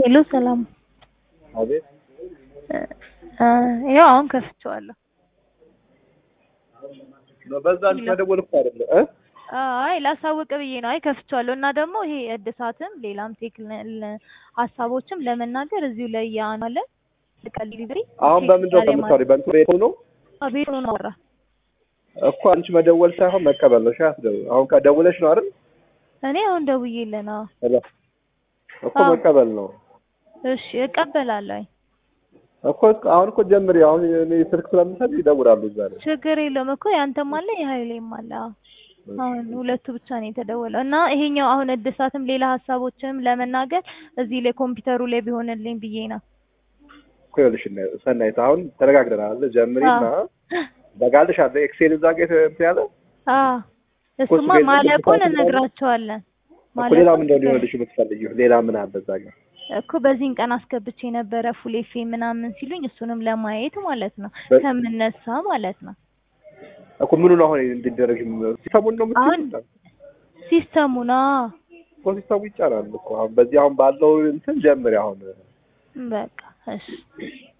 ሄሎ ሰላም አቤት ይኸው አሁን ከፍቼዋለሁ። በዛ አንቺ መደወል እኮ አይደለ እ አይ ላሳውቅ ብዬ ነው። አይ ከፍቼዋለሁ እና ደግሞ ይሄ እድሳትም ሌላም ቴክል ሀሳቦችም ለመናገር እዚሁ ላይ ያናለ ቀል ዲሊቨሪ አሁን በምንድን ነው ከምታወሪ? በእንትን ቤት ሆኖ ቤት ሆኖ አወራ እኮ አንቺ መደወል ሳይሆን መቀበል ነው። ሻት ደው አሁን ከደውለሽ ነው አይደል? እኔ አሁን ደውዬልህ ነው። ሄሎ እኮ አዎ። መቀበል ነው እሺ እቀበላለሁ። እኮ አሁን እኮ ጀምሪ። አሁን እኔ ስልክ ስለምሰጥ ይደውላሉ እዛ ላይ። ችግር የለውም እኮ ያንተም አለ የሀይሌም አለ። አዎ። አሁን ሁለቱ ብቻ ነው የተደወለው እና ይሄኛው አሁን እድሳትም ሌላ ሀሳቦችንም ለመናገር እዚህ ላይ ኮምፒውተሩ ላይ ቢሆንልኝ ብዬ ነው። እኮ ይኸውልሽ እና ሰናይት አሁን ተነጋግረናል። ጀምሪና አዎ በጋልሽ አለ ኤክሴል እዛ ጋር እንትን ያለ አዎ እሱማ ቤት ማለቁን ቤት እነግራቸዋለን። እኮ ሌላ ምን እንደሆነ ማለቁን ሊሆንልሽ የምትፈልጊው ሌላ ምን አለ እዛ ጋር? እኮ በዚህን ቀን አስገብቼ ነበረ ፉል ኤፍ ምናምን ሲሉኝ እሱንም ለማየት ማለት ነው በ- ከምነሳ ማለት ነው። እኮ ምኑ ነው አሁን እንዲደረግ ሲስተሙን ነው አሁን የምትይው? ሲስተሙና እኮ ሲስተሙ ይጫናል እኮ አሁን በዚህ አሁን ባለው እንትን ጀምሪ አሁን በቃ እሺ